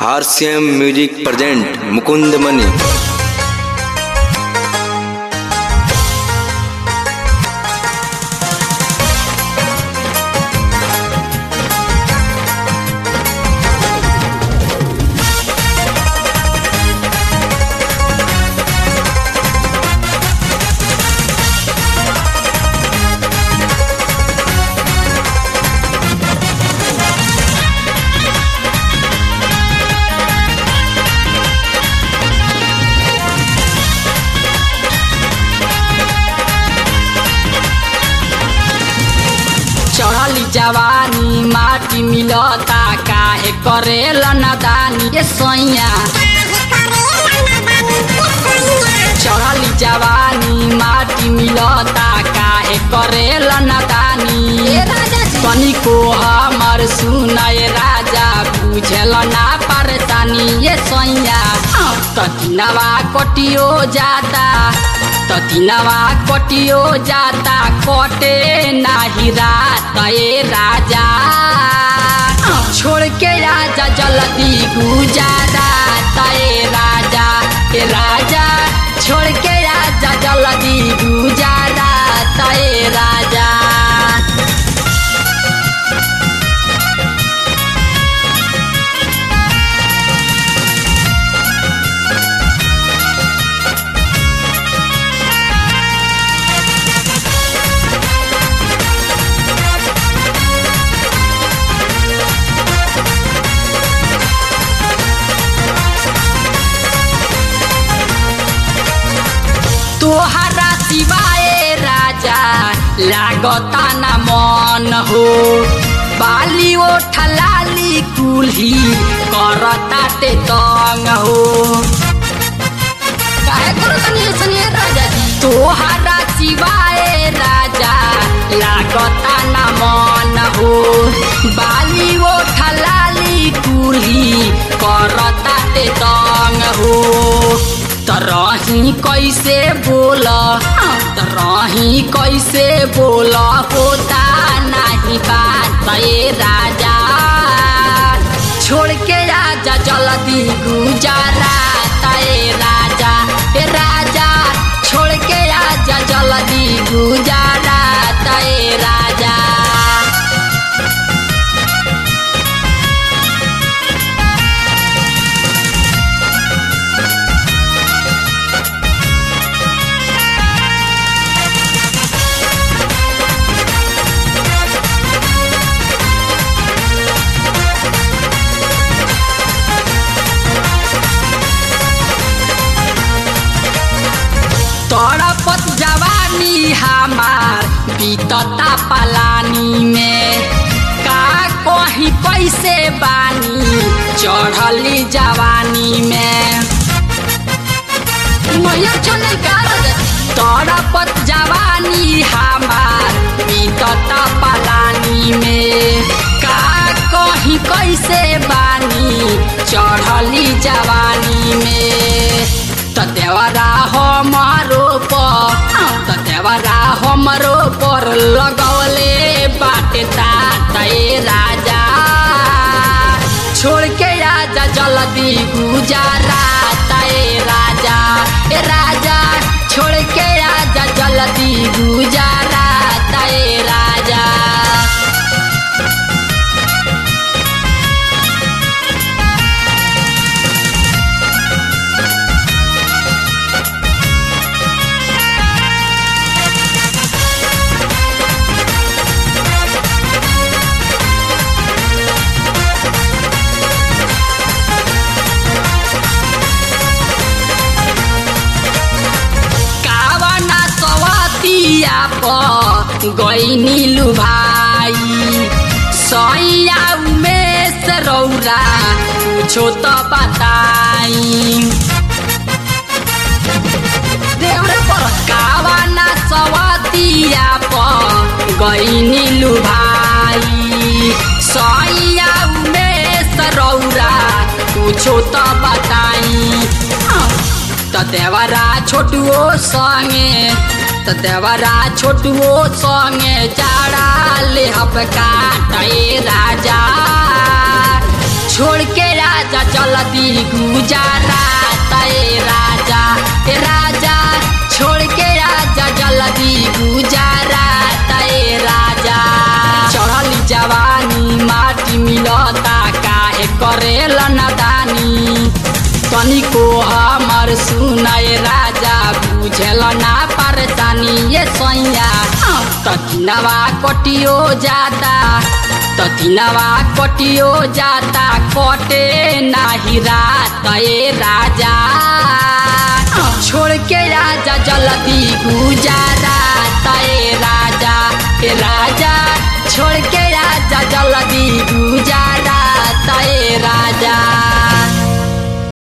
RCM music present Mukund Mani चढ़ली जवानी माटी मिलता काहे करेला नदानी ए सैया चढ़ली जवानी माटी मिलता काहे करेला नदानी तनिको हमर सुनय राजा बुझल ना परेशानी ए सैया ततिनवा कटियो जाता ततिनवा कटियो जाता कटे नाही रात ए राजा छोड़ के राजा जल्दी गुजारा ए राजा ए राजा छोड़ के राजा जल्दी गुजारा ए राजा तोहरा सिवाय राजा लागता न मन हो बाली ओठलाली कुल्ही करता ते तंग हो काहे करो तनी सनिए राजा जी तोहरा सिवाय राजा लागता न मन हो बाली ओठलाली कुल्ही करता ते तंग हो तरही कैसे बोल तरही कैसे बोल होता नहीं बात ए राजा छोड़ के राजा जल्दी गुजारा ए राजा ए राजा छोड़ के राजा जल्दी गुजारा ए राजा तड़पत जवानी हमार बीतता पलानी में का कहीं कैसे बानी चढ़ली जवानी में मैया चले तड़पत जवानी हमार बीतता पलानी में का कहीं कैसे बानी चढ़ली जवानी में त देवरा हमारो पर त देवरा हमारो पर लगौले बाटे तात ए राजा छोड़ के राजा जल्दी गुजारा ए राजा ए राजा छोड़ के राजा जल्दी गुजारा ए राजा कावना सवतिया प गईनी लुभाई सैया उमेश रौरा कुछो त बताई देउरे पर कावना सवतिया प गईनी लुभाई सैया उमेश रौरा कुछो त बताई त देवरा छोटुओ संगे त देवरा छोटुओ संगे जाड़ा ले हब काटे राजा छोड़ के राजा चल गुजारात ए राजा ए राजा छोड़ के आजा जल्दी गुजारात ए राजा चढ़ली जवानी माटी मिलता काहे करेल नदानी तनिको हमर सुनाए राजा बुझल ना परेशानी ये सैया तकिनवा कटियो जाता तकिनवा कटियो जाता कटे नाही रात ए राजा छोड़ के राजा जल्दी गुजार